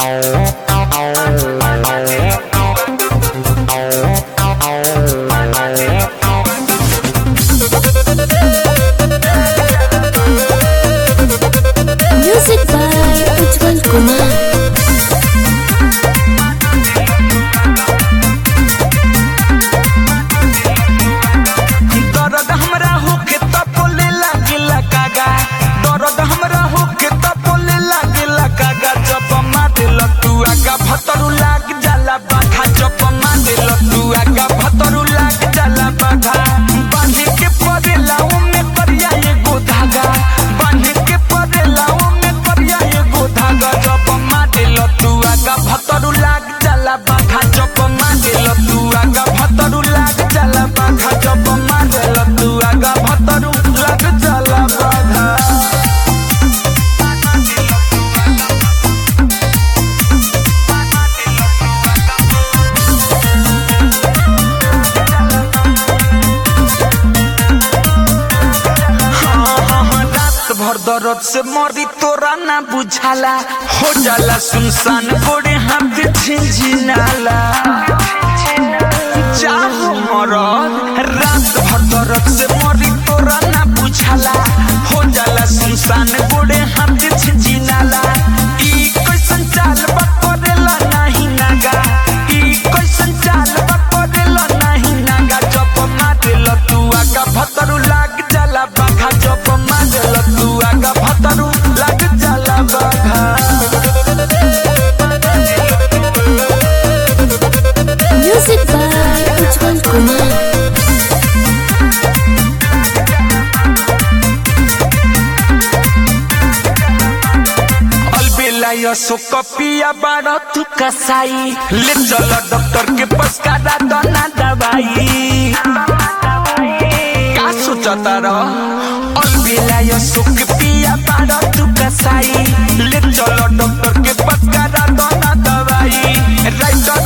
Music by Ujjwal Kumar. दर्द हमरा होके त बोले लागिला कागा दर्द हमरा होके त बोले लागिला कागा जब मारे लतू आगा भतरू लाग जाला बाघा जब मारे लतू आगा भतरू लाग जाला बाघा बांधे के परेला ओमे करिया एगो धागा बांधे के परेला ओमे करिया एगो धागा जब मारे लतू आगा भतरू लाग जाला बाघा जब मारे लतू आगा भतरू लाग जाला बाघा जब मारे लतू आगा भतरू लाग जाला बाघा रात भर दर्द से मरी तोरा ना बुझाला हो जाला सुनसान गोड़े हाथ झिझिनाला चाहो मरद रात भर दर्द से मरी तोरा ना बुझाला हो जाला सुनसान गोड़े हाथ झिझिनाला ई कैसन चाल बा करेला नाही नागा ई कैसन चाल बा करेला नाही नागा जब मारे लतू आगा भतरू लाग जाला बाघा जब मारे लतू आगा भतरू लाग जाला बाघा Music by Ujjwal Kumar. अलबेला यसो कपिया बाड़ तू कसाई ले चल डॉक्टर के पास करा दना दवाई का सोचता र अलबेला यसो कपिया बाड़ तू कसाई ले चल डॉक्टर के पास करा दना दवाई राइट